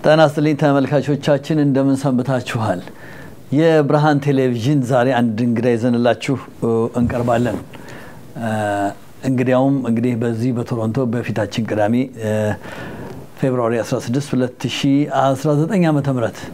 ጤና ይስጥልኝ ተመልካቾቻችን፣ እንደምን ሰንብታችኋል? የብርሃን ቴሌቪዥን ዛሬ አንድ እንግዳ ይዘንላችሁ እንቀርባለን። እንግዲያውም እንግዲህ በዚህ በቶሮንቶ በፊታችን ቅዳሜ ፌብርዋሪ 16 2019 ዓ ም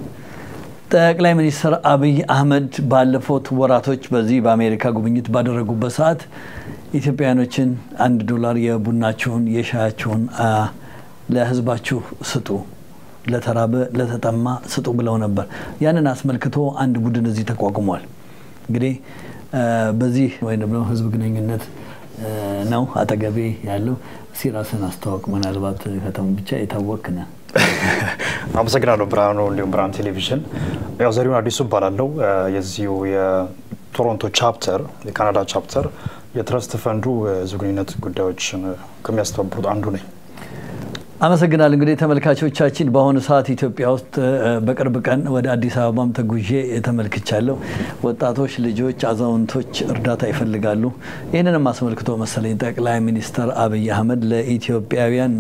ጠቅላይ ሚኒስትር አብይ አህመድ ባለፉት ወራቶች በዚህ በአሜሪካ ጉብኝት ባደረጉበት ሰዓት ኢትዮጵያውያኖችን አንድ ዶላር የቡናችሁን የሻያችሁን ለህዝባችሁ ስጡ፣ ለተራበ ለተጠማ ስጡ ብለው ነበር። ያንን አስመልክቶ አንድ ቡድን እዚህ ተቋቁሟል። እንግዲህ በዚህ ወይም ደግሞ ህዝብ ግንኙነት ነው አጠገቤ ያለው። እስኪ ራስን አስተዋውቅ። ምናልባት ከተማ ብቻ የታወክ ነህ። አመሰግናለሁ ብርሃኑ፣ እንዲሁም ብርሃን ቴሌቪዥን። ያው ዘሪሁን አዲሱ እባላለሁ። የዚሁ የቶሮንቶ ቻፕተር የካናዳ ቻፕተር የትረስት ፈንዱ ህዝብ ግንኙነት ጉዳዮችን ከሚያስተባብሩት አንዱ ነኝ። አመሰግናል። እንግዲህ ተመልካቾቻችን በአሁኑ ሰዓት ኢትዮጵያ ውስጥ በቅርብ ቀን ወደ አዲስ አበባም ተጉዤ ተመልክቻለሁ። ወጣቶች፣ ልጆች፣ አዛውንቶች እርዳታ ይፈልጋሉ። ይህንንም አስመልክቶ መሰለኝ ጠቅላይ ሚኒስትር አብይ አህመድ ለኢትዮጵያውያን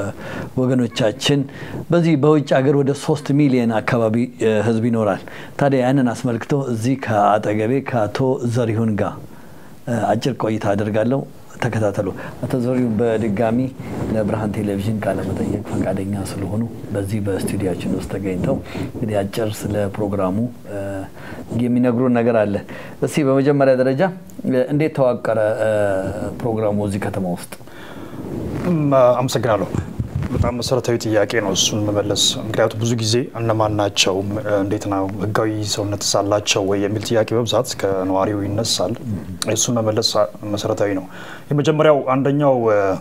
ወገኖቻችን በዚህ በውጭ ሀገር ወደ ሶስት ሚሊዮን አካባቢ ህዝብ ይኖራል። ታዲያ ያንን አስመልክቶ እዚህ ከአጠገቤ ከአቶ ዘሪሁን ጋር አጭር ቆይታ አደርጋለሁ። ተከታተሉ። አቶ ዘሪሁን በድጋሚ ለብርሃን ቴሌቪዥን ቃለመጠየቅ ፈቃደኛ ስለሆኑ በዚህ በስቱዲያችን ውስጥ ተገኝተው እንግዲህ አጭር ስለ ፕሮግራሙ የሚነግሩን ነገር አለ። እስቲ በመጀመሪያ ደረጃ እንዴት ተዋቀረ ፕሮግራሙ እዚህ ከተማ ውስጥ? አመሰግናለሁ። በጣም መሰረታዊ ጥያቄ ነው እሱን መመለስ። ምክንያቱም ብዙ ጊዜ እነማን ናቸው፣ እንዴት ነው ህጋዊ ሰውነት ሳላቸው ወይ የሚል ጥያቄ በብዛት ከነዋሪው ይነሳል። እሱን መመለስ መሰረታዊ ነው። የመጀመሪያው አንደኛው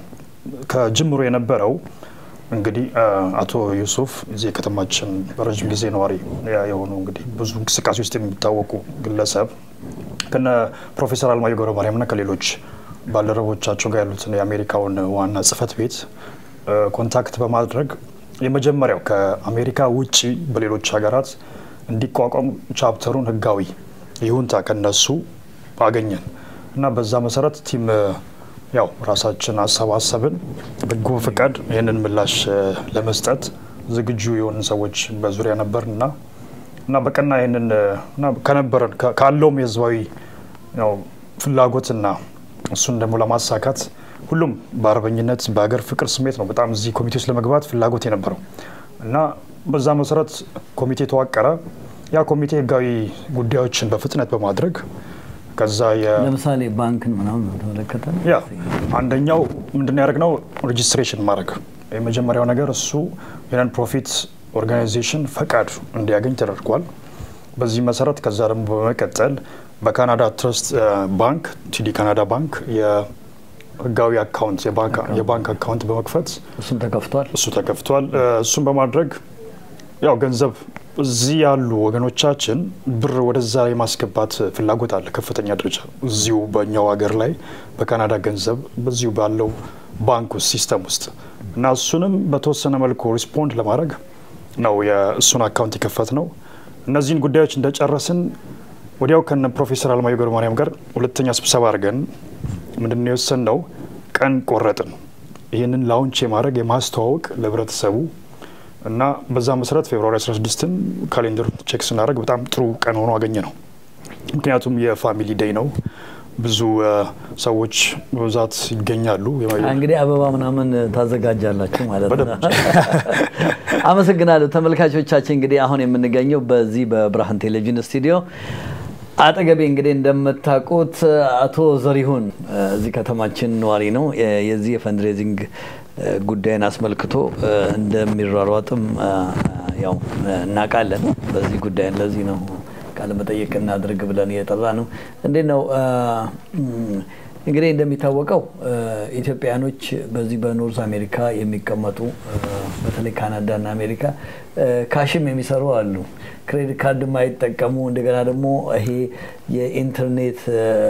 ከጅምሮ የነበረው እንግዲህ አቶ ዩሱፍ እዚህ የከተማችን በረጅም ጊዜ ነዋሪ የሆኑ እንግዲህ ብዙ እንቅስቃሴ ውስጥ የሚታወቁ ግለሰብ ከነ ፕሮፌሰር አለማየሁ ገብረ ማርያምና ከሌሎች ባልደረቦቻቸው ጋር ያሉትን የአሜሪካውን ዋና ጽህፈት ቤት ኮንታክት በማድረግ የመጀመሪያው ከአሜሪካ ውጭ በሌሎች ሀገራት እንዲቋቋም ቻፕተሩን ህጋዊ ይሁንታ ከነሱ አገኘን እና በዛ መሰረት ቲም ያው ራሳችን አሰባሰብን። በጎ ፍቃድ ይህንን ምላሽ ለመስጠት ዝግጁ የሆንን ሰዎች በዙሪያ ነበር እና እና በቀና ይህንን ከነበረን ካለውም የህዝባዊ ፍላጎትና እሱን ደግሞ ለማሳካት ሁሉም በአርበኝነት በሀገር ፍቅር ስሜት ነው በጣም እዚህ ኮሚቴ ውስጥ ለመግባት ፍላጎት የነበረው እና በዛ መሰረት ኮሚቴ ተዋቀረ። ያ ኮሚቴ ህጋዊ ጉዳዮችን በፍጥነት በማድረግ ከዛ ለምሳሌ ባንክን ምናምን በተመለከተ ያ አንደኛው ምንድን ያደረግነው ሬጂስትሬሽን ማድረግ የመጀመሪያው ነገር እሱ የነን ፕሮፊት ኦርጋናይዜሽን ፈቃድ እንዲያገኝ ተደርጓል። በዚህ መሰረት ከዛ ደግሞ በመቀጠል በካናዳ ትረስት ባንክ ቲዲ ካናዳ ባንክ ህጋዊ አካውንት የባንክ አካውንት በመክፈት እሱም ተከፍቷል እሱ ተከፍቷል። እሱም በማድረግ ያው ገንዘብ እዚህ ያሉ ወገኖቻችን ብር ወደዛ የማስገባት ፍላጎት አለ ከፍተኛ ደረጃ እዚሁ በእኛው ሀገር ላይ በካናዳ ገንዘብ በዚሁ ባለው ባንክ ውስጥ ሲስተም ውስጥ እና እሱንም በተወሰነ መልኩ ሪስፖንድ ለማድረግ ነው የእሱን አካውንት የከፈት ነው። እነዚህን ጉዳዮች እንደጨረስን ወዲያው ከነ ፕሮፌሰር አለማየሁ ገብረ ማርያም ጋር ሁለተኛ ስብሰባ አድርገን ምንድን ነው የወሰንነው? ቀን ቆረጥን። ይህንን ላውንች የማድረግ የማስተዋወቅ ለህብረተሰቡ እና በዛ መሰረት ፌብርዋሪ 16ን ካሌንደር ቼክ ስናደርግ በጣም ጥሩ ቀን ሆኖ አገኘ ነው። ምክንያቱም የፋሚሊ ዴይ ነው። ብዙ ሰዎች በብዛት ይገኛሉ። እንግዲህ አበባ ምናምን ታዘጋጃላችሁ ማለት ነው። አመሰግናለሁ ተመልካቾቻችን። እንግዲህ አሁን የምንገኘው በዚህ በብርሃን ቴሌቪዥን ስቱዲዮ አጠገቤ እንግዲህ እንደምታውቁት አቶ ዘሪሁን እዚህ ከተማችን ነዋሪ ነው። የዚህ የፈንድሬዚንግ ጉዳይን አስመልክቶ እንደሚሯሯጥም ያው እናውቃለን። በዚህ ጉዳይ ለዚህ ነው ቃለ መጠየቅ እናድርግ ብለን እየጠራ ነው። እንዴት ነው እንግዲህ እንደሚታወቀው ኢትዮጵያኖች በዚህ በኖርዝ አሜሪካ የሚቀመጡ በተለይ ካናዳና አሜሪካ ካሽም የሚሰሩ አሉ። ክሬዲት ካርድ የማይጠቀሙ እንደገና ደግሞ ይሄ የኢንተርኔት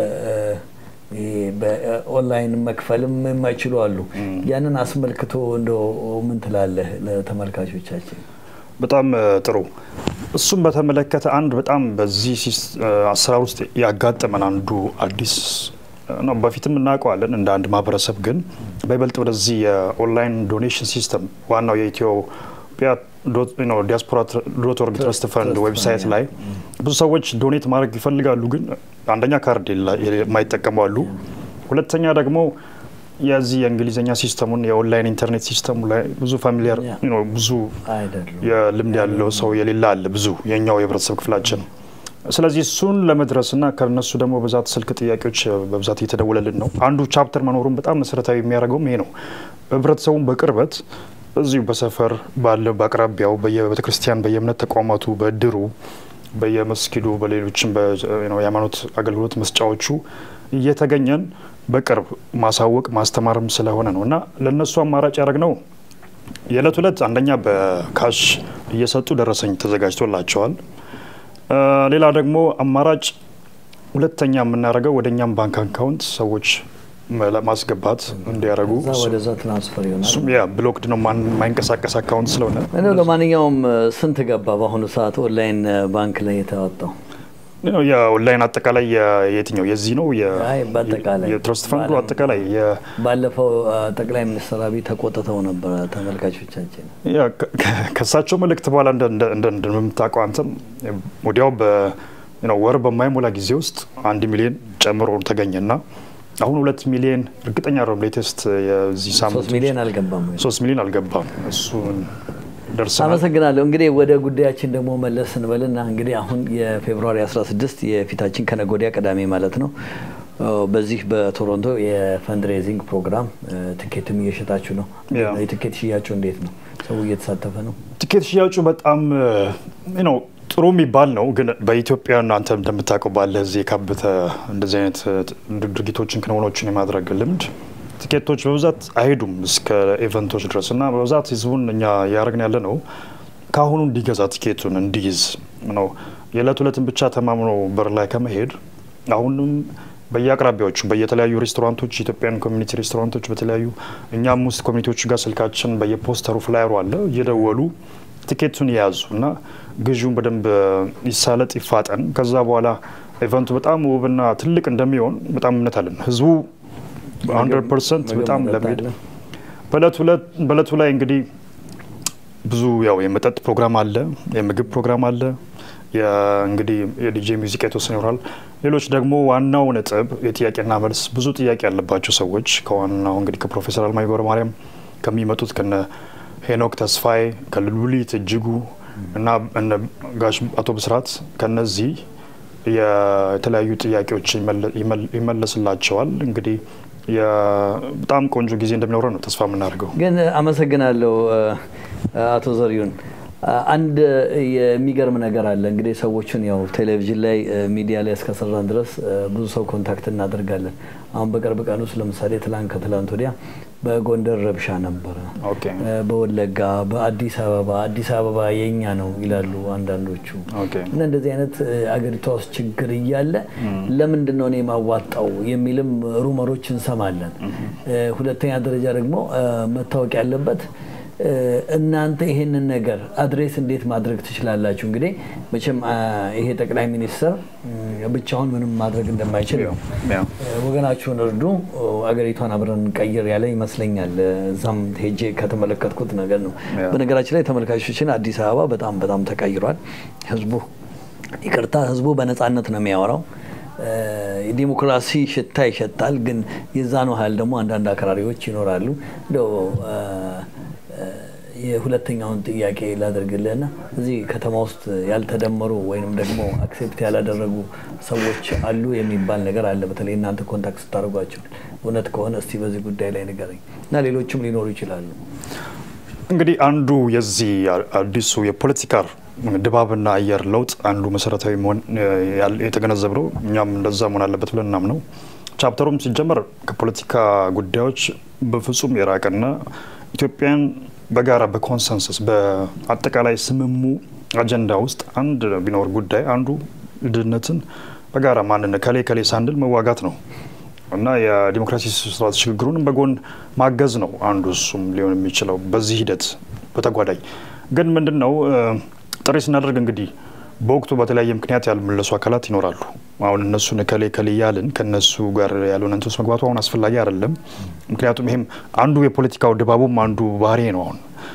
በኦንላይን መክፈልም የማይችሉ አሉ። ያንን አስመልክቶ እንደ ምን ትላለህ ለተመልካቾቻችን? በጣም ጥሩ። እሱም በተመለከተ አንድ በጣም በዚህ አሰራር ውስጥ ያጋጠመን አንዱ አዲስ ነው። በፊትም እናውቀዋለን እንደ አንድ ማህበረሰብ፣ ግን በይበልጥ ወደዚህ የኦንላይን ዶኔሽን ሲስተም ዋናው የኢትዮጵያ ዲያስፖራ ዶት ኦርግ ትረስት ፈንድ ዌብሳይት ላይ ብዙ ሰዎች ዶኔት ማድረግ ይፈልጋሉ፣ ግን አንደኛ ካርድ የማይጠቀሙ አሉ። ሁለተኛ ደግሞ የዚህ የእንግሊዝኛ ሲስተሙን የኦንላይን ኢንተርኔት ሲስተሙ ላይ ብዙ ፋሚሊያር ብዙ የልምድ ያለው ሰው የሌላ አለ ብዙ የኛው የህብረተሰብ ክፍላችን። ስለዚህ እሱን ለመድረስና ከነሱ ደግሞ በብዛት ስልክ ጥያቄዎች በብዛት እየተደወለልን ነው። አንዱ ቻፕተር መኖሩን በጣም መሰረታዊ የሚያደርገውም ይሄ ነው። ህብረተሰቡን በቅርበት እዚሁ በሰፈር ባለ በአቅራቢያው በየቤተ ክርስቲያን በየእምነት ተቋማቱ በድሩ በየመስጊዱ በሌሎችም የሃይማኖት አገልግሎት መስጫዎቹ እየተገኘን በቅርብ ማሳወቅ ማስተማርም ስለሆነ ነው እና ለእነሱ አማራጭ ያደረግነው የዕለት ዕለት አንደኛ በካሽ እየሰጡ ደረሰኝ ተዘጋጅቶላቸዋል። ሌላ ደግሞ አማራጭ ሁለተኛ የምናደርገው ወደ እኛም ባንክ አካውንት ሰዎች ማስገባት እንዲያደርጉ ወደዛ ትራንስፈር ይሆናል። ያ ብሎክድ ነው የማይንቀሳቀስ አካውንት ስለሆነ እንደው ለማንኛውም ስንት ገባ በአሁኑ ሰዓት ኦንላይን ባንክ ላይ የተዋጣው? የኦንላይን አጠቃላይ የትኛው የዚህ ነው አይ በአጠቃላይ የትረስት ፈንዱ አጠቃላይ ባለፈው ጠቅላይ ሚኒስትር አብይ ተቆጥተው ነበረ ተመልካቾቻችን። ከእሳቸው መልእክት በኋላ እንደምታውቀው አንተም ወዲያው በወር በማይሞላ ጊዜ ውስጥ አንድ ሚሊዮን ጨምሮ ተገኘና አሁን ሁለት ሚሊዮን እርግጠኛ ነው ሌቴስት የዚህ ሳምንት ሶስት ሚሊዮን አልገባም ወይ? ሶስት ሚሊዮን አልገባም እሱን ደርሰናል። አመሰግናለሁ። እንግዲህ ወደ ጉዳያችን ደግሞ መለስ እንበልና እንግዲህ አሁን የፌብሩዋሪ 16 የፊታችን ከነገ ወዲያ ቅዳሜ ማለት ነው በዚህ በቶሮንቶ የፈንድሬዚንግ ፕሮግራም ትኬትም እየሸጣችሁ ነው። የትኬት ሽያጩ እንዴት ነው? ሰው እየተሳተፈ ነው? ትኬት ሽያጩ በጣም ነው ጥሩ የሚባል ነው። ግን በኢትዮጵያ አንተ እንደምታውቀው ባለ እዚህ የካበተ እንደዚህ አይነት ድርጊቶችን ክንውኖችን የማድረግ ልምድ ትኬቶች በብዛት አይሄዱም እስከ ኢቨንቶች ድረስ እና በብዛት ህዝቡን እኛ እያደረግን ያለ ነው ከአሁኑ እንዲገዛ ትኬቱን እንዲይዝ ነው። የዕለት ዕለትን ብቻ ተማምኖ በር ላይ ከመሄድ አሁንም በየአቅራቢያዎቹ በየተለያዩ ሬስቶራንቶች ኢትዮጵያን ኮሚኒቲ ሬስቶራንቶች በተለያዩ እኛም ውስጥ ኮሚኒቲዎቹ ጋር ስልካችን በየፖስተሩ ፍላየሩ አለ እየደወሉ ትኬቱን የያዙ እና ግዢውን በደንብ ይሳለጥ ይፋጠን። ከዛ በኋላ ኢቨንቱ በጣም ውብና ትልቅ እንደሚሆን በጣም እምነት አለን። ህዝቡ ሀንድረድ ፐርሰንት በጣም ለመሄድ በእለቱ ላይ እንግዲህ ብዙ ያው የመጠጥ ፕሮግራም አለ፣ የምግብ ፕሮግራም አለ። እንግዲህ የዲጄ ሙዚቃ የተወሰነ ይኖራል። ሌሎች ደግሞ ዋናው ነጥብ የጥያቄና መልስ ብዙ ጥያቄ ያለባቸው ሰዎች ከዋናው እንግዲህ ከፕሮፌሰር አለማየሁ ገብረ ማርያም ከሚመጡት ከነ ሄኖክ ተስፋዬ ከሉሊት እጅጉ እና እነ ጋሽ አቶ ብስራት ከነዚህ የተለያዩ ጥያቄዎች ይመለስላቸዋል። እንግዲህ በጣም ቆንጆ ጊዜ እንደሚኖረን ነው ተስፋ የምናደርገው። ግን አመሰግናለሁ አቶ ዘሪሁን። አንድ የሚገርም ነገር አለ እንግዲህ ሰዎችን ያው ቴሌቪዥን ላይ ሚዲያ ላይ እስከሰራን ድረስ ብዙ ሰው ኮንታክት እናደርጋለን። አሁን በቅርብ ቀን ውስጥ ለምሳሌ ትላንት ከትላንት ወዲያ በጎንደር ረብሻ ነበረ፣ በወለጋ፣ በአዲስ አበባ አዲስ አበባ የኛ ነው ይላሉ አንዳንዶቹ እና እንደዚህ አይነት አገሪቷ ውስጥ ችግር እያለ ለምንድን ነው እኔ ማዋጣው የሚልም ሩመሮች እንሰማለን። ሁለተኛ ደረጃ ደግሞ መታወቅ ያለበት እናንተ ይሄንን ነገር አድሬስ እንዴት ማድረግ ትችላላችሁ? እንግዲህ መቼም ይሄ ጠቅላይ ሚኒስትር ብቻውን ምንም ማድረግ እንደማይችል ነው። ወገናችሁን እርዱ፣ አገሪቷን አብረን እንቀይር ያለ ይመስለኛል። እዛም ሄጄ ከተመለከትኩት ነገር ነው። በነገራችን ላይ ተመልካቾችን አዲስ አበባ በጣም በጣም ተቀይሯል። ህዝቡ ይቅርታ፣ ህዝቡ በነፃነት ነው የሚያወራው። የዲሞክራሲ ሽታ ይሸጣል። ግን የዛኑ ያህል ደግሞ አንዳንድ አክራሪዎች ይኖራሉ። እንደው የሁለተኛውን ጥያቄ ላደርግልህና እዚህ ከተማ ውስጥ ያልተደመሩ ወይንም ደግሞ አክሴፕት ያላደረጉ ሰዎች አሉ የሚባል ነገር አለ። በተለይ እናንተ ኮንታክት ስታደርጓቸው እውነት ከሆነ እስቲ በዚህ ጉዳይ ላይ ንገረኝ እና ሌሎችም ሊኖሩ ይችላሉ። እንግዲህ አንዱ የዚህ አዲሱ የፖለቲካ ድባብና አየር ለውጥ አንዱ መሰረታዊ መሆን የተገነዘብነው እኛም እንደዛ መሆን አለበት ብለን እናምነው ቻፕተሩም ሲጀመር ከፖለቲካ ጉዳዮች በፍጹም የራቀና ኢትዮጵያን በጋራ በኮንሰንሰስ በአጠቃላይ ስምሙ አጀንዳ ውስጥ አንድ ቢኖር ጉዳይ አንዱ ድህነትን በጋራ ማንነት ከሌ ከሌ ሳንድል መዋጋት ነው እና የዲሞክራሲ ስርዓት ሽግግሩንም በጎን ማገዝ ነው አንዱ እሱም ሊሆን የሚችለው በዚህ ሂደት በተጓዳኝ ግን ምንድን ነው ጥሪ ስናደርግ እንግዲህ በወቅቱ በተለያየ ምክንያት ያልመለሱ አካላት ይኖራሉ። አሁን እነሱን ከሌ ከሌ እያልን ከነሱ ጋር ያልሆነ እንትን ውስጥ መግባቱ አሁን አስፈላጊ አይደለም። ምክንያቱም ይሄም አንዱ የፖለቲካው ድባቡም አንዱ ባህሪ ነው። አሁን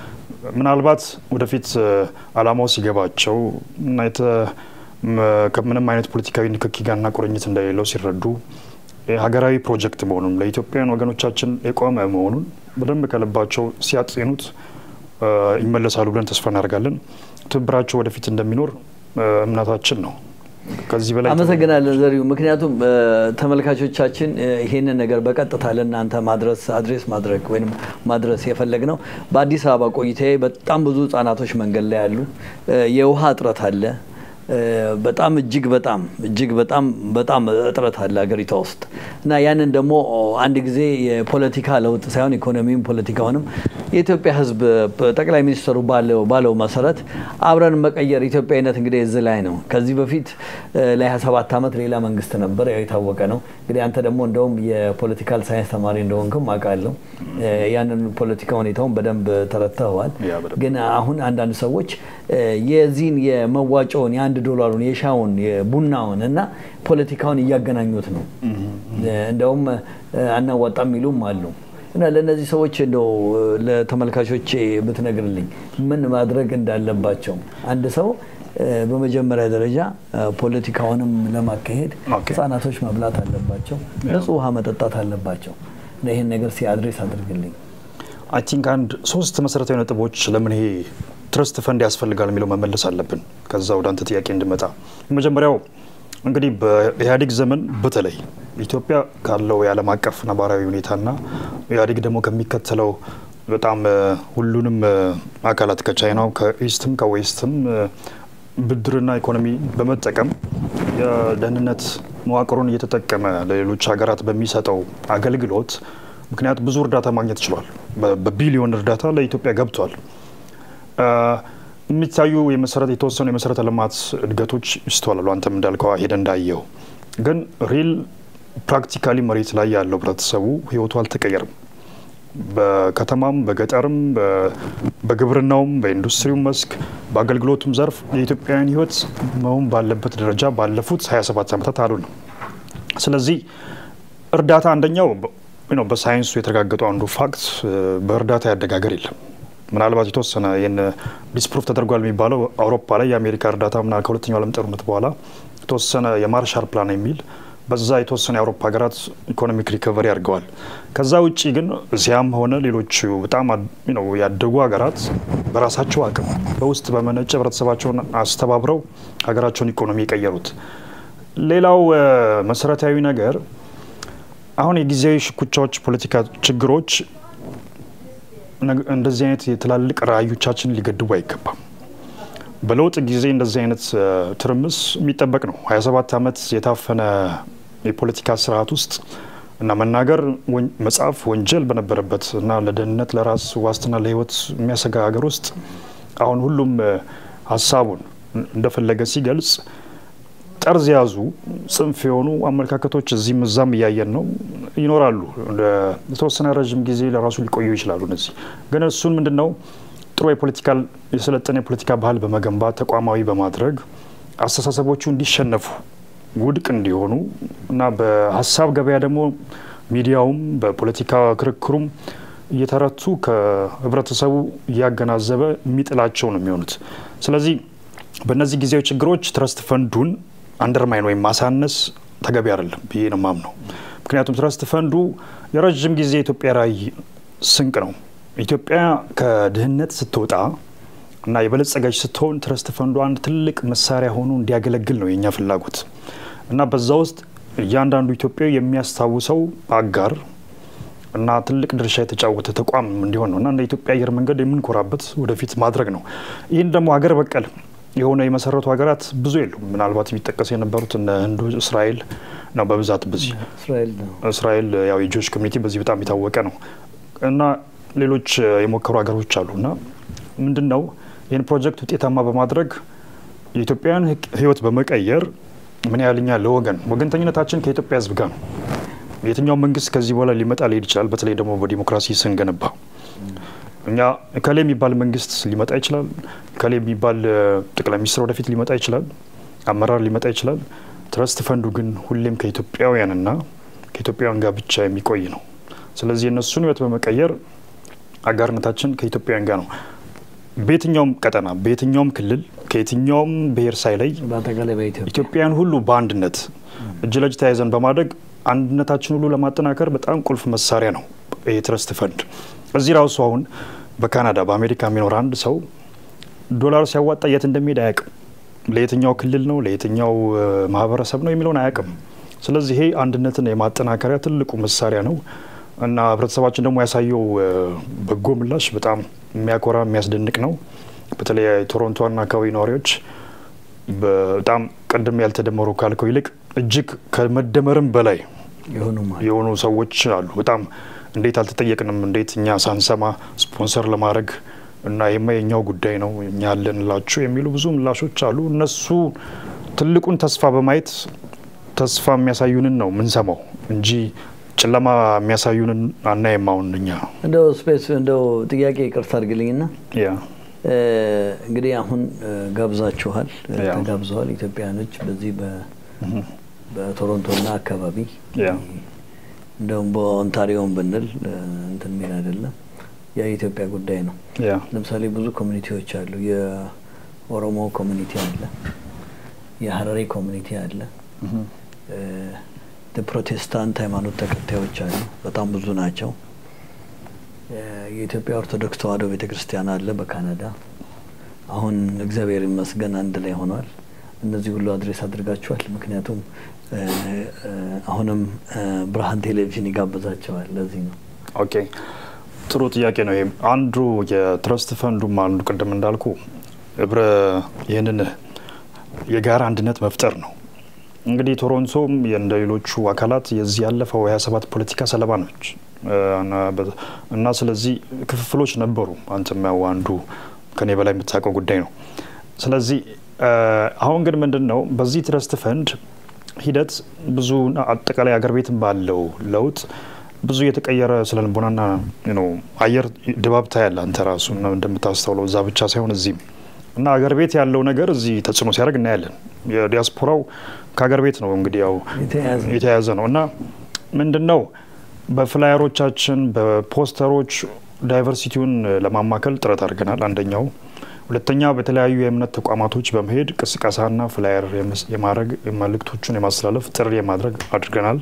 ምናልባት ወደፊት አላማው ሲገባቸው እና ከምንም አይነት ፖለቲካዊ ንክኪ ጋርና ቁርኝት እንደሌለው ሲረዱ ሀገራዊ ፕሮጀክት መሆኑን ለኢትዮጵያውያን ወገኖቻችን የቆመ መሆኑን በደንብ ከልባቸው ሲያጤኑት ይመለሳሉ ብለን ተስፋ እናደርጋለን። ትብብራቸው ወደፊት እንደሚኖር እምነታችን ነው። ከዚህ በላይ አመሰግናለን ዘሪሁ። ምክንያቱም ተመልካቾቻችን ይሄንን ነገር በቀጥታ ለእናንተ ማድረስ አድሬስ ማድረግ ወይም ማድረስ የፈለግ ነው። በአዲስ አበባ ቆይታዬ በጣም ብዙ ህጻናቶች መንገድ ላይ ያሉ፣ የውሃ እጥረት አለ። በጣም እጅግ በጣም እጅግ በጣም በጣም እጥረት አለ ሀገሪቷ ውስጥ እና ያንን ደግሞ አንድ ጊዜ የፖለቲካ ለውጥ ሳይሆን ኢኮኖሚም ፖለቲካውንም የኢትዮጵያ ሕዝብ ጠቅላይ ሚኒስትሩ ባለው መሰረት አብረን መቀየር ኢትዮጵያዊነት እንግዲህ እዚህ ላይ ነው። ከዚህ በፊት ለ27 ዓመት ሌላ መንግስት ነበር፣ ያው የታወቀ ነው። እንግዲህ አንተ ደግሞ እንደውም የፖለቲካል ሳይንስ ተማሪ እንደሆንክም አውቃለሁ። ያንን ፖለቲካ ሁኔታውን በደንብ ተረድተኸዋል። ግን አሁን አንዳንድ ሰዎች የዚህን የመዋጮውን የአንድ ዶላሩን የሻውን የቡናውን እና ፖለቲካውን እያገናኙት ነው። እንደውም አናዋጣም የሚሉም አሉ። እና ለእነዚህ ሰዎች እንደው ለተመልካቾች ብትነግርልኝ ምን ማድረግ እንዳለባቸው አንድ ሰው በመጀመሪያ ደረጃ ፖለቲካውንም ለማካሄድ ህጻናቶች መብላት አለባቸው፣ ንጹህ ውሃ መጠጣት አለባቸው። እና ይህን ነገር ሲአድሬስ አድርግልኝ። አይ ቲንክ አንድ ሶስት መሰረታዊ ነጥቦች ለምን ይሄ ትረስት ፈንድ ያስፈልጋል የሚለው መመለስ አለብን። ከዛ ወደ አንተ ጥያቄ እንድመጣ የመጀመሪያው እንግዲህ በኢህአዴግ ዘመን በተለይ ኢትዮጵያ ካለው የዓለም አቀፍ ነባራዊ ሁኔታና ኢህአዴግ ደግሞ ከሚከተለው በጣም ሁሉንም አካላት ከቻይናው ከኢስትም ከዌስትም ብድርና ኢኮኖሚ በመጠቀም የደህንነት መዋቅሩን እየተጠቀመ ለሌሎች ሀገራት በሚሰጠው አገልግሎት ምክንያት ብዙ እርዳታ ማግኘት ችሏል። በቢሊዮን እርዳታ ለኢትዮጵያ ገብቷል። የሚታዩ የመሰረት የተወሰኑ የመሰረተ ልማት እድገቶች ይስተዋላሉ። አንተም እንዳልከው ሄደ እንዳየው ግን ሪል ፕራክቲካሊ መሬት ላይ ያለው ህብረተሰቡ ህይወቱ አልተቀየርም። በከተማም በገጠርም በግብርናውም በኢንዱስትሪው መስክ በአገልግሎቱም ዘርፍ የኢትዮጵያውያን ህይወት መሆን ባለበት ደረጃ ባለፉት 27 ዓመታት አሉ ነው። ስለዚህ እርዳታ አንደኛው በሳይንሱ የተረጋገጡ አንዱ ፋክት በእርዳታ ያደጋገር የለም። ምናልባት የተወሰነ ይህን ዲስፕሩፍ ተደርጓል የሚባለው አውሮፓ ላይ የአሜሪካ እርዳታ ምና ከሁለተኛው ዓለም ጦርነት በኋላ የተወሰነ የማርሻል ፕላን የሚል በዛ የተወሰነ የአውሮፓ ሀገራት ኢኮኖሚክ ሪከቨሪ አድርገዋል። ከዛ ውጭ ግን እዚያም ሆነ ሌሎቹ በጣም ያደጉ ሀገራት በራሳቸው አቅም በውስጥ በመነጨ ህብረተሰባቸውን አስተባብረው ሀገራቸውን ኢኮኖሚ የቀየሩት። ሌላው መሰረታዊ ነገር አሁን የጊዜያዊ ሽኩቻዎች፣ ፖለቲካ ችግሮች እንደዚህ አይነት የትላልቅ ራዕዮቻችንን ሊገድቡ አይገባም። በለውጥ ጊዜ እንደዚህ አይነት ትርምስ የሚጠበቅ ነው። 27 ዓመት የታፈነ የፖለቲካ ስርዓት ውስጥ እና መናገር መጻፍ ወንጀል በነበረበት እና ለደህንነት ለራስ ዋስትና ለህይወት የሚያሰጋ ሀገር ውስጥ አሁን ሁሉም ሀሳቡን እንደፈለገ ሲገልጽ ጠርዝ ያዙ ጽንፍ የሆኑ አመለካከቶች እዚህም እዛም እያየን ነው ይኖራሉ። የተወሰነ ረዥም ጊዜ ለራሱ ሊቆዩ ይችላሉ። እነዚህ ግን እሱን ምንድን ነው ጥሩ የፖለቲካል የሰለጠነ የፖለቲካ ባህል በመገንባት ተቋማዊ በማድረግ አስተሳሰቦቹ እንዲሸነፉ ውድቅ እንዲሆኑ እና በሀሳብ ገበያ ደግሞ ሚዲያውም በፖለቲካ ክርክሩም እየተረቱ ከህብረተሰቡ እያገናዘበ የሚጥላቸው ነው የሚሆኑት። ስለዚህ በእነዚህ ጊዜያዊ ችግሮች ትረስት ፈንዱን አንደርማይን ወይም ማሳነስ ተገቢ አይደለም ብዬ ነው ማምነው። ምክንያቱም ትረስት ፈንዱ የረዥም ጊዜ የኢትዮጵያ ራዕይ ስንቅ ነው። ኢትዮጵያ ከድህነት ስትወጣ እና የበለጸገች ስትሆን ትረስት ፈንዱ አንድ ትልቅ መሳሪያ ሆኖ እንዲያገለግል ነው የእኛ ፍላጎት እና በዛ ውስጥ እያንዳንዱ ኢትዮጵያዊ የሚያስታውሰው አጋር እና ትልቅ ድርሻ የተጫወተ ተቋም እንዲሆን ነው እና እንደ ኢትዮጵያ አየር መንገድ የምንኮራበት ወደፊት ማድረግ ነው። ይህን ደግሞ ሀገር በቀል የሆነ የመሰረቱ ሀገራት ብዙ የሉም። ምናልባት የሚጠቀሱ የነበሩት እነ ህንዱ፣ እስራኤል ነው በብዛት በዚህ እስራኤል ያው የጆች ኮሚኒቲ በዚህ በጣም የታወቀ ነው እና ሌሎች የሞከሩ ሀገሮች አሉ እና ምንድን ነው ይህን ፕሮጀክት ውጤታማ በማድረግ የኢትዮጵያን ህይወት በመቀየር ምን ያህል እኛ ለወገን ወገንተኝነታችን ከኢትዮጵያ ህዝብ ጋር ነው። የትኛው መንግስት ከዚህ በኋላ ሊመጣ ሊሄድ ይችላል። በተለይ ደግሞ በዲሞክራሲ ስንገነባ እኛ እከሌ የሚባል መንግስት ሊመጣ ይችላል። እከሌ የሚባል ጠቅላይ ሚኒስትር ወደፊት ሊመጣ ይችላል። አመራር ሊመጣ ይችላል። ትረስት ፈንዱ ግን ሁሌም ከኢትዮጵያውያንና ከኢትዮጵያውያን ጋር ብቻ የሚቆይ ነው። ስለዚህ የእነሱን ህይወት በመቀየር አጋርነታችን ከኢትዮጵያውያን ጋር ነው። በየትኛውም ቀጠና በየትኛውም ክልል ከየትኛውም ብሔር ሳይለይ በአጠቃላይ በኢትዮጵያ ኢትዮጵያን ሁሉ በአንድነት እጅ ለእጅ ተያይዘን በማድረግ አንድነታችን ሁሉ ለማጠናከር በጣም ቁልፍ መሳሪያ ነው ይህ ትረስት ፈንድ። እዚህ ራሱ አሁን በካናዳ በአሜሪካ የሚኖር አንድ ሰው ዶላር ሲያዋጣ የት እንደሚሄድ አያውቅም። ለየትኛው ክልል ነው ለየትኛው ማህበረሰብ ነው የሚለውን አያውቅም። ስለዚህ ይሄ አንድነትን የማጠናከሪያ ትልቁ መሳሪያ ነው እና ህብረተሰባችን ደግሞ ያሳየው በጎ ምላሽ በጣም የሚያኮራ የሚያስደንቅ ነው። በተለይ ቶሮንቶና አካባቢ ነዋሪዎች በጣም ቅድም ያልተደመሩ ካልከው ይልቅ እጅግ ከመደመርም በላይ የሆኑ ሰዎች አሉ። በጣም እንዴት አልተጠየቅንም፣ እንዴት እኛ ሳንሰማ ስፖንሰር ለማድረግ እና ይሄማ የኛው ጉዳይ ነው እኛ ያለንላችሁ የሚሉ ብዙ ምላሾች አሉ። እነሱ ትልቁን ተስፋ በማየት ተስፋ የሚያሳዩንን ነው የምንሰማው እንጂ ጨለማ የሚያሳዩንን አናይም። አሁን እኛ እንደው ስፔስ እንደው ጥያቄ ይቅርታ አድርግልኝና ያ እንግዲህ አሁን ጋብዛችኋል፣ ተጋብዘዋል ኢትዮጵያኖች በዚህ በቶሮንቶና አካባቢ እንደውም በኦንታሪዮን ብንል እንትን ሚል አይደለም የኢትዮጵያ ጉዳይ ነው። ለምሳሌ ብዙ ኮሚኒቲዎች አሉ። የኦሮሞ ኮሚኒቲ አለ፣ የሀረሪ ኮሚኒቲ አለ፣ የፕሮቴስታንት ሃይማኖት ተከታዮች አሉ። በጣም ብዙ ናቸው። የኢትዮጵያ ኦርቶዶክስ ተዋሕዶ ቤተ ክርስቲያን አለ በካናዳ። አሁን እግዚአብሔር ይመስገን አንድ ላይ ሆኗል። እነዚህ ሁሉ አድሬስ አድርጋችኋል። ምክንያቱም አሁንም ብርሃን ቴሌቪዥን ይጋብዛቸዋል። ለዚህ ነው። ኦኬ ጥሩ ጥያቄ ነው። ይሄም አንዱ የትረስት ፈንዱም አንዱ ቅድም እንዳልኩ ህብረ ይህንን የጋራ አንድነት መፍጠር ነው። እንግዲህ ቶሮንቶም እንደ ሌሎቹ አካላት የዚህ ያለፈው ሀያ ሰባት ፖለቲካ ሰለባ ነች እና ስለዚህ ክፍፍሎች ነበሩ። አንተም ያው አንዱ ከኔ በላይ የምታውቀው ጉዳይ ነው። ስለዚህ አሁን ግን ምንድን ነው በዚህ ትረስት ፈንድ ሂደት ብዙ አጠቃላይ አገር ቤትም ባለው ለውጥ ብዙ የተቀየረ ስለ ልቦናና አየር ድባብ ታያለህ አንተ ራሱ እንደምታስተውለው እዛ ብቻ ሳይሆን እዚህም እና አገር ቤት ያለው ነገር እዚህ ተጽዕኖ ሲያደርግ እናያለን። የዲያስፖራው ከአገር ቤት ነው እንግዲህ ያው የተያያዘ ነው እና ምንድን ነው በፍላየሮቻችን በፖስተሮች ዳይቨርሲቲውን ለማማከል ጥረት አድርገናል። አንደኛው ሁለተኛ በተለያዩ የእምነት ተቋማቶች በመሄድ ቅስቀሳና ፍላየር የማድረግ መልእክቶቹን የማስተላለፍ ጥሪ የማድረግ አድርገናል።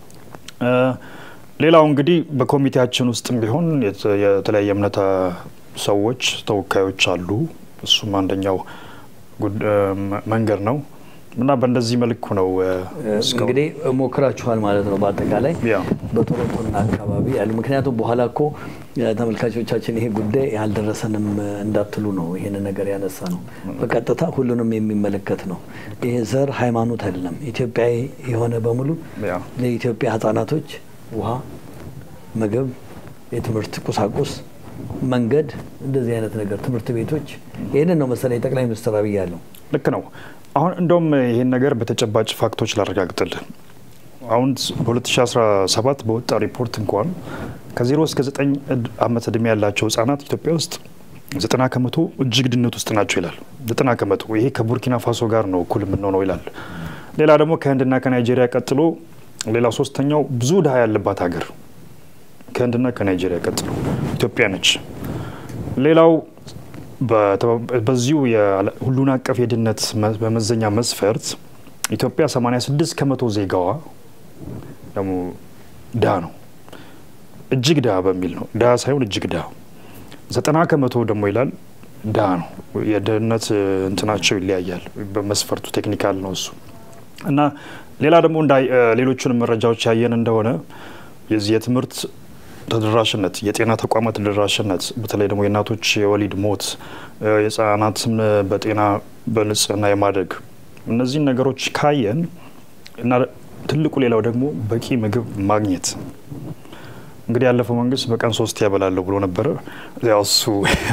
ሌላው እንግዲህ በኮሚቴያችን ውስጥም ቢሆን የተለያየ እምነት ሰዎች ተወካዮች አሉ። እሱም አንደኛው መንገድ ነው እና በእንደዚህ መልኩ ነው እንግዲህ ሞክራችኋል ማለት ነው። በአጠቃላይ በቶሮንቶና አካባቢ ያሉ ምክንያቱም በኋላ እኮ ተመልካቾቻችን ይሄ ጉዳይ ያልደረሰንም እንዳትሉ ነው ይህን ነገር ያነሳ ነው። በቀጥታ ሁሉንም የሚመለከት ነው። ይሄ ዘር፣ ሃይማኖት አይደለም። ኢትዮጵያዊ የሆነ በሙሉ ለኢትዮጵያ ህጻናቶች ውሃ፣ ምግብ፣ የትምህርት ቁሳቁስ፣ መንገድ፣ እንደዚህ አይነት ነገር ትምህርት ቤቶች ይህንን ነው መሰለኝ ጠቅላይ ሚኒስትር አብይ ያለው። ልክ ነው። አሁን እንደውም ይህን ነገር በተጨባጭ ፋክቶች ላረጋግጥልህ። አሁን በ2017 በወጣ ሪፖርት እንኳን ከዜሮ እስከ ዘጠኝ ዓመት እድሜ ያላቸው ህጻናት ኢትዮጵያ ውስጥ ዘጠና ከመቶ እጅግ ድህነት ውስጥ ናቸው ይላል። ዘጠና ከመቶ ይሄ ከቡርኪና ፋሶ ጋር ነው እኩል የምንሆነው ይላል። ሌላ ደግሞ ከህንድና ከናይጄሪያ ቀጥሎ ሌላ ሶስተኛው ብዙ ድሀ ያለባት ሀገር ከህንድና ከናይጄሪያ ቀጥሎ ኢትዮጵያ ነች። ሌላው በዚሁ ሁሉን አቀፍ የድህነት በመዘኛ መስፈርት ኢትዮጵያ 86 ከመቶ ዜጋዋ ደግሞ ድሀ ነው። እጅግ ድሀ በሚል ነው። ድሀ ሳይሆን እጅግ ድሀ። ዘጠና ከመቶ ደግሞ ይላል ድሀ ነው። የድህነት እንትናቸው ይለያያል። በመስፈርቱ ቴክኒካል ነው እሱ እና ሌላ ደግሞ ሌሎቹንም መረጃዎች ያየን እንደሆነ የዚህ የትምህርት ተደራሽነት፣ የጤና ተቋማት ተደራሽነት፣ በተለይ ደግሞ የእናቶች የወሊድ ሞት፣ የህጻናትን በጤና በንጽህና የማደግ እነዚህን ነገሮች ካየን እና ትልቁ ሌላው ደግሞ በቂ ምግብ ማግኘት እንግዲህ ያለፈው መንግስት በቀን ሶስት ያበላለሁ ብሎ ነበረ። ያው እሱ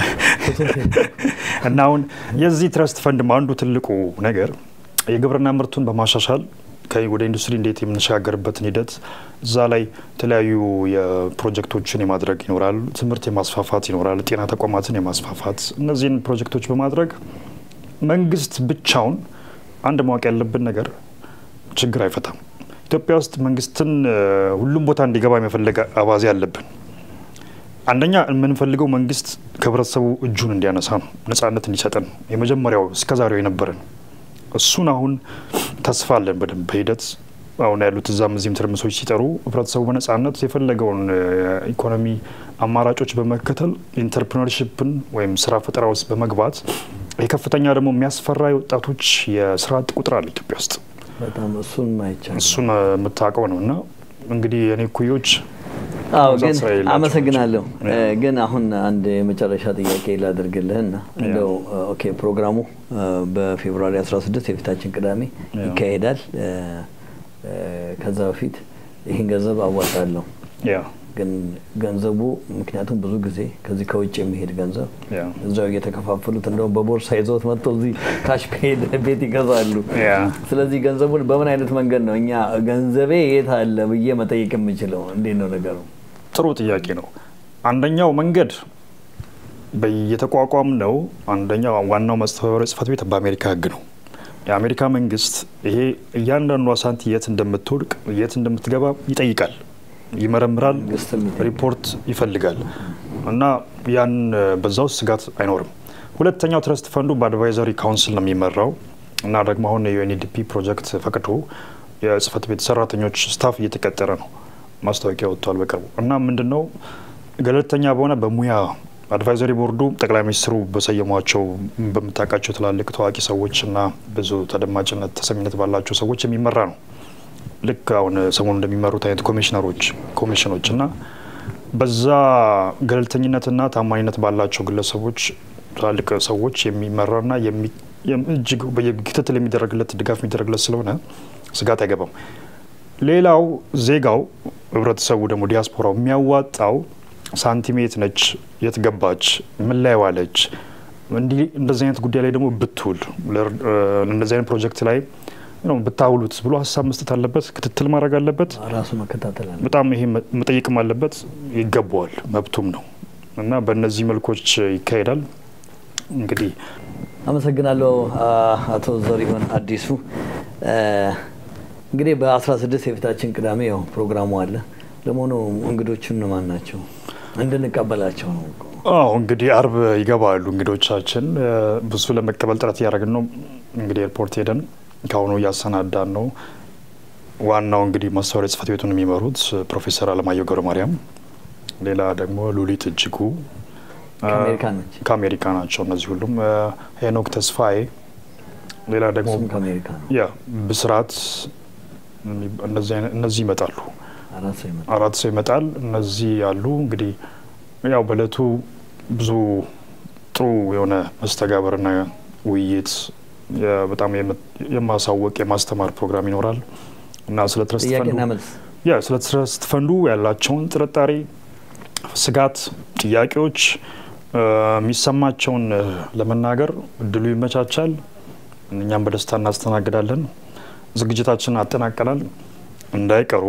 እና አሁን የዚህ ትረስት ፈንድም አንዱ ትልቁ ነገር የግብርና ምርቱን በማሻሻል ወደ ኢንዱስትሪ እንዴት የምንሸጋገርበትን ሂደት እዛ ላይ የተለያዩ የፕሮጀክቶችን የማድረግ ይኖራል። ትምህርት የማስፋፋት ይኖራል። ጤና ተቋማትን የማስፋፋት እነዚህን ፕሮጀክቶች በማድረግ መንግስት ብቻውን አንድ ማወቅ ያለብን ነገር ችግር አይፈታም። ኢትዮጵያ ውስጥ መንግስትን ሁሉም ቦታ እንዲገባ የመፈለግ አባዜ አለብን። አንደኛ የምንፈልገው መንግስት ከህብረተሰቡ እጁን እንዲያነሳ ነው፣ ነጻነት እንዲሰጠን የመጀመሪያው እስከዛሬው የነበረን እሱን አሁን ተስፋ አለን በደንብ በሂደት አሁን ያሉት እዛም እዚህም ትርምሶች ሲጠሩ ህብረተሰቡ በነጻነት የፈለገውን ኢኮኖሚ አማራጮች በመከተል ኢንተርፕሪነርሽፕን ወይም ስራ ፈጠራ ውስጥ በመግባት የከፍተኛ ደግሞ የሚያስፈራ የወጣቶች የስራ አጥ ቁጥር አለ ኢትዮጵያ ውስጥ። በጣም እሱን ማይቻል እሱን የምታውቀው ነው እና እንግዲህ የኔ ኩዮች አዎ መብዛት ግን ስራ የላቸውም። አመሰግናለሁ። ያ። እ፣ ግን አሁን አንድ የመጨረሻ ጥያቄ ላድርግልህና እንደው ኦኬ ፕሮግራሙ እ፣ በፌብሩዋሪ 16 የፊታችን ቅዳሜ ያ። ይካሄዳል። እ፣ እ፣ ከዛ በፊት ይህን ገንዘብ አዋጣለሁ ያ ግን ገንዘቡ ምክንያቱም ብዙ ጊዜ ከዚህ ከውጭ የሚሄድ ገንዘብ ያ እዛው እየተከፋፈሉት እንደውም በቦርሳ ይዘውት መጥተው እዚህ ካሽ ፔድ ቤት ይገዛሉ። ያ ስለዚህ ገንዘቡን በምን አይነት መንገድ ነው እኛ ገንዘቤ የት አለ ብዬ መጠየቅ የምችለው? እንዴት ነው ነገሩ? ጥሩ ጥያቄ ነው። አንደኛው መንገድ በየተቋቋም ነው። አንደኛው ዋናው ማስተባበሪያ ጽህፈት ቤት በአሜሪካ ህግ ነው። የአሜሪካ መንግስት ይሄ እያንዳንዷ ሳንቲ የት እንደምትወድቅ የት እንደምትገባ ይጠይቃል፣ ይመረምራል፣ መንግስትም ይጠይቃል። ሪፖርት ይፈልጋል እና ያን በዛ ውስጥ ስጋት አይኖርም። ሁለተኛው ትረስት ፈንዱ በአድቫይዘሪ ካውንስል ነው የሚመራው እና ደግሞ አሁን የዩኤንዲፒ ፕሮጀክት ፈቅዶ የጽህፈት ቤት ሰራተኞች ስታፍ እየተቀጠረ ነው። ማስታወቂያ ወጥቷል በቅርቡ እና ምንድን ነው ገለልተኛ በሆነ በሙያ አድቫይዘሪ ቦርዱ ጠቅላይ ሚኒስትሩ በሰየሟቸው በምታውቃቸው ትላልቅ ታዋቂ ሰዎች እና ብዙ ተደማጭነት ተሰሚነት ባላቸው ሰዎች የሚመራ ነው። ልክ አሁን ሰሞኑ እንደሚመሩት አይነት ኮሚሽነሮች ኮሚሽኖች እና በዛ ገለልተኝነትና ታማኝነት ባላቸው ግለሰቦች ትላልቅ ሰዎች የሚመራና የሚ- የም- እጅግ በየክትትል የሚደረግለት ድጋፍ የሚደረግለት ስለሆነ ስጋት አይገባም። ሌላው ዜጋው ህብረተሰቡ ደግሞ ዲያስፖራው የሚያዋጣው ሳንቲሜት ነች፣ የት ገባች፣ ምን ላይ ዋለች፣ እንዲህ እንደዚህ አይነት ጉዳይ ላይ ደግሞ ብትውል ለር- እ፣ እንደዚህ አይነት ፕሮጀክት ላይ ነው ብታውሉት ብሎ ሀሳብ መስጠት አለበት፣ ክትትል ማድረግ አለበት። ራሱ መከታተል አለ። በጣም ይሄ መ- መጠየቅም አለበት፣ ይገባዋል፣ መብቱም ነው እና በእነዚህ መልኮች ይካሄዳል። እንግዲህ አመሰግናለሁ አ- አቶ ዘሪሁን አዲሱ። እ፣ እንግዲህ በ16 የፊታችን ቅዳሜ ያው ፕሮግራሙ አለ። ለመሆኑ እንግዶቹ እነማን ናቸው? እንድንቀበላቸው ነው እኮ። አዎ እንግዲህ አርብ ይገባሉ እንግዶቻችን። እ፣ ብዙ ለመቀበል ጥረት እያደረግን ነው። እንግዲህ ኤርፖርት ሄደን ከአሁኑ እያሰናዳን ነው። ዋናው እንግዲህ ማስተባበሪያ ጽህፈት ቤቱን የሚመሩት ፕሮፌሰር አለማየሁ ገብረ ማርያም፣ ሌላ ደግሞ ሉሊት እጅጉ እ፣ ከአሜሪካ ነች። ከአሜሪካ ናቸው። እነዚህ ሁሉም እ፣ ሄኖክ ተስፋዬ፣ ሌላ ደግሞ እሱም ከአሜሪካ ነው። ያ ብስራት፣ እነዚህ አይነት- እነዚህ ይመጣሉ። አራት ሰው ይመጣል። አራት ሰው ይመጣል። እነዚህ ያሉ እንግዲህ ያው በእለቱ ብዙ ጥሩ የሆነ መስተጋበርና ውይይት የ- በጣም የም- የማሳወቅ የማስተማር ፕሮግራም ይኖራል እና ስለ ትረስት ጥያቄና ፈንዱ መልስ ያ ስለ ትረስት ፈንዱ ያላቸውን ጥርጣሬ፣ ስጋት፣ ጥያቄዎች እ፣ የሚሰማቸውን እ፣ ለመናገር እድሉ ይመቻቻል። እኛም በደስታ እናስተናግዳለን። ዝግጅታችንን አጠናቀናል። እንዳይቀሩ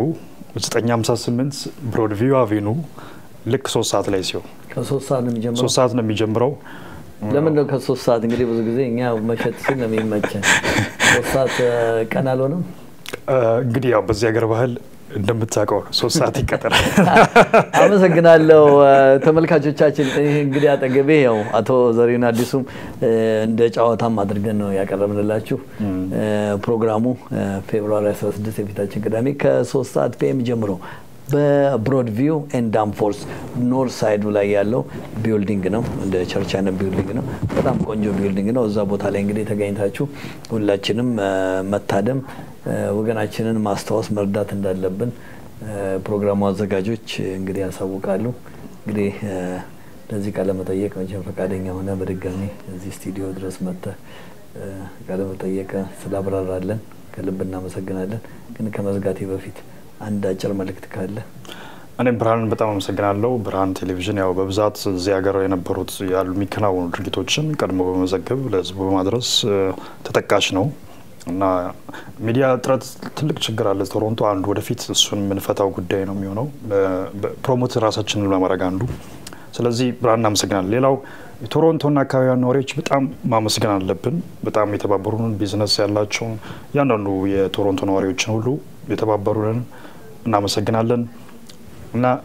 958 ብሮድቪው አቬኑ ልክ ሶስት ሰዓት ላይ ሲሆን ከሶስት ሰዓት ነው የሚጀምረው። ሶስት ሰዓት ነው የሚጀምረው። ለምን ነው ከሶስት ሰዓት? እንግዲህ ብዙ ጊዜ እኛ መሸት ሲል ነው የሚመቸን። ሶስት ሰዓት እ፣ ቀን አልሆነም። እ፣ እንግዲህ ያው በዚህ ሀገር ባህል እንደምታውቀው ነው ሶስት ሰዓት ይቀጠራል። አመሰግናለሁ እ፣ ተመልካቾቻችን። ይህ እንግዲህ አጠገቤ ያው አቶ ዘሪሁን አዲሱም እ፣ እንደ ጨዋታም አድርገን ነው ያቀረብንላችሁ። እ፣ ፕሮግራሙ እ፣ ፌብሩዋሪ 16 የፊታችን ቅዳሜ ከሶስት ሰዓት ፒኤም ጀምሮ በብሮድቪው ኤንድ ዳምፎርስ ኖርት ሳይዱ ላይ ያለው ቢልዲንግ ነው። እንደ ቸርች አይነት ቢልዲንግ ነው። በጣም ቆንጆ ቢልዲንግ ነው። እዛ ቦታ ላይ እንግዲህ ተገኝታችሁ ሁላችንም እ፣ መታደም እ፣ ወገናችንን ማስታወስ መርዳት እንዳለብን እ፣ ፕሮግራሙ አዘጋጆች እንግዲህ ያሳውቃሉ። እንግዲህ እ፣ ለዚህ ቃለ መጠየቅ መቼም ፈቃደኛ ሆነ በድጋሚ እዚህ ስቱዲዮ ድረስ መጥተህ እ፣ ቃለ መጠየቅ ስላብራራለን ከልብ እናመሰግናለን። ግን ከመዝጋቴ በፊት አንድ አጭር መልእክት ካለ እኔም ብርሃንን በጣም አመሰግናለሁ። ብርሃን ቴሌቪዥን ያው በብዛት እዚህ ሀገር የነበሩት ያሉ የሚከናወኑ ድርጊቶችን ቀድሞ በመዘገብ ለሕዝቡ በማድረስ እ፣ ተጠቃሽ ነው እና ሚዲያ እጥረት ትልቅ ችግር አለ ቶሮንቶ። አንዱ ወደፊት እሱን የምንፈታው ጉዳይ ነው የሚሆነው ፕሮሞት ራሳችንን ለማድረግ አንዱ። ስለዚህ ብርሃን እናመሰግናለን። ሌላው የቶሮንቶና አካባቢያን ነዋሪዎች በጣም ማመስገን አለብን። በጣም የተባበሩንን ቢዝነስ ያላቸውን እያንዳንዱ የቶሮንቶ ነዋሪዎችን ሁሉ የተባበሩንን እናመሰግናለን እና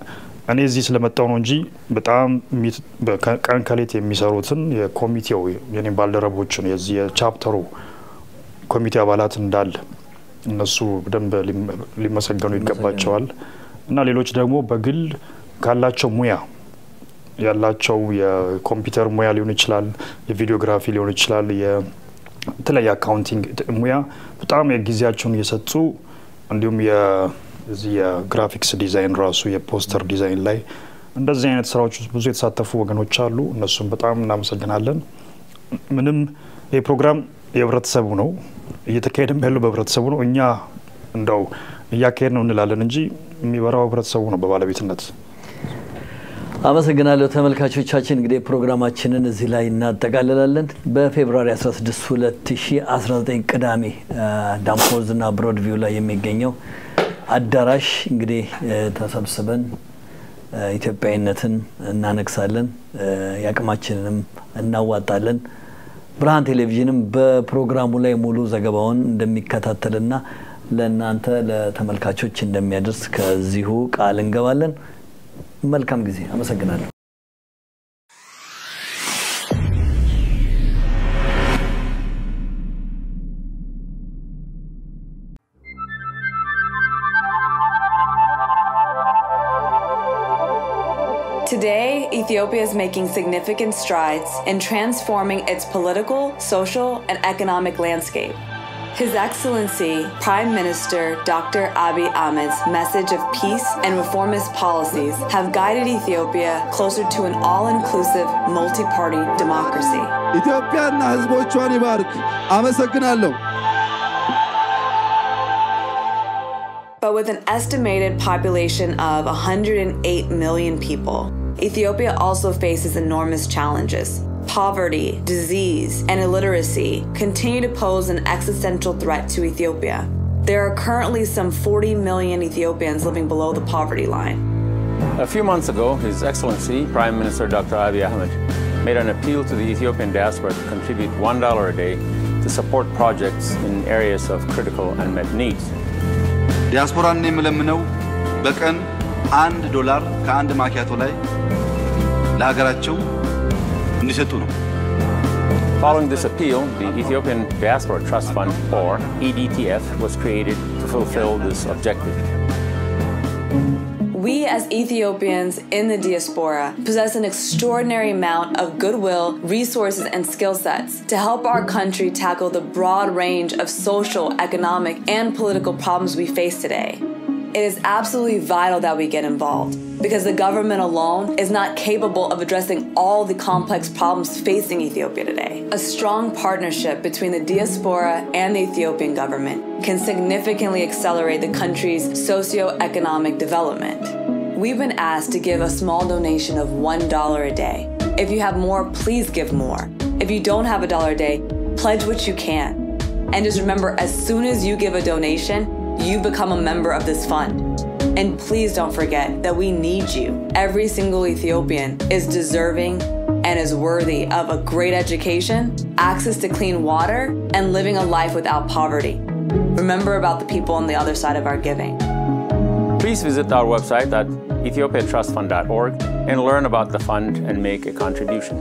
እኔ እዚህ ስለመጣው ነው እንጂ በጣም ቀን ከሌት የሚሰሩትን የኮሚቴው የኔ ባልደረቦችን የዚህ የቻፕተሩ ኮሚቴ አባላት እንዳለ እነሱ በደንብ ሊመሰገኑ ይገባቸዋል እና ሌሎች ደግሞ በግል ካላቸው ሙያ ያላቸው የኮምፒውተር ሙያ ሊሆን ይችላል፣ የቪዲዮግራፊ ሊሆን ይችላል፣ የተለያየ አካውንቲንግ ሙያ በጣም የጊዜያቸውን እየሰጡ እንዲሁም የዚህ የግራፊክስ ዲዛይን ራሱ የፖስተር ዲዛይን ላይ እንደዚህ አይነት ስራዎች ውስጥ ብዙ የተሳተፉ ወገኖች አሉ። እነሱም በጣም እናመሰግናለን። ምንም ይህ ፕሮግራም የህብረተሰቡ ነው፣ እየተካሄደም ያለው በህብረተሰቡ ነው። እኛ እንደው እያካሄድ ነው እንላለን እንጂ የሚበራው ህብረተሰቡ ነው በባለቤትነት። አመሰግናለሁ ተመልካቾቻችን። እንግዲህ ፕሮግራማችንን እዚህ ላይ እናጠቃልላለን። በፌብሩዋሪ 16 2019 ቅዳሜ ዳምፖዝ እና ብሮድቪው ላይ የሚገኘው አዳራሽ እንግዲህ ተሰብስበን ኢትዮጵያዊነትን እናነግሳለን፣ የአቅማችንንም እናዋጣለን። ብርሃን ቴሌቪዥንም በፕሮግራሙ ላይ ሙሉ ዘገባውን እንደሚከታተልና ለእናንተ ለተመልካቾች እንደሚያደርስ ከዚሁ ቃል እንገባለን። መልካም ጊዜ። አመሰግናለሁ። Today, Ethiopia is making significant strides in transforming its political, social, and economic landscape. His Excellency Prime Minister Dr. Abiy Ahmed's message of peace and reformist policies have guided Ethiopia closer to an all-inclusive multi-party democracy. ኢትዮጵያና ሕዝቦቿን ይባርክ። አመሰግናለሁ። But with an estimated population of 108 million people, Ethiopia also faces enormous challenges. Poverty, disease, and illiteracy continue to pose an existential threat to Ethiopia. There are currently some 40 million Ethiopians living below the poverty line. A few months ago, His Excellency Prime Minister Dr. Abiy Ahmed made an appeal to the Ethiopian diaspora to contribute $1 a day to support projects in areas of critical unmet needs. ዲያስፖራን የምለምነው በቀን አንድ ዶላር ከአንድ ማኪያቶ ላይ ለሀገራቸው እንዲሰጡ ነው። Following this appeal, the Ethiopian Diaspora Trust Fund, or EDTF, was created to fulfill this objective. We, as Ethiopians in the diaspora, possess an extraordinary amount of goodwill, resources, and skill sets to help our country tackle the broad range of social, economic, and political problems we face today. It is absolutely vital that we get involved because the government alone is not capable of addressing all the complex problems facing Ethiopia today. A strong partnership between the diaspora and the Ethiopian government can significantly accelerate the country's socio-economic development. We've been asked to give a small donation of $1 a day. If you have more, please give more. If you don't have a dollar a day, pledge what you can. And just remember, as soon as you give a donation, you become a member of this fund. And please don't forget that we need you. Every single Ethiopian is deserving and is worthy of a great education, access to clean water, and living a life without poverty. Remember about the people on the other side of our giving. Please visit our website at ethiopiatrustfund.org and learn about the fund and make a contribution.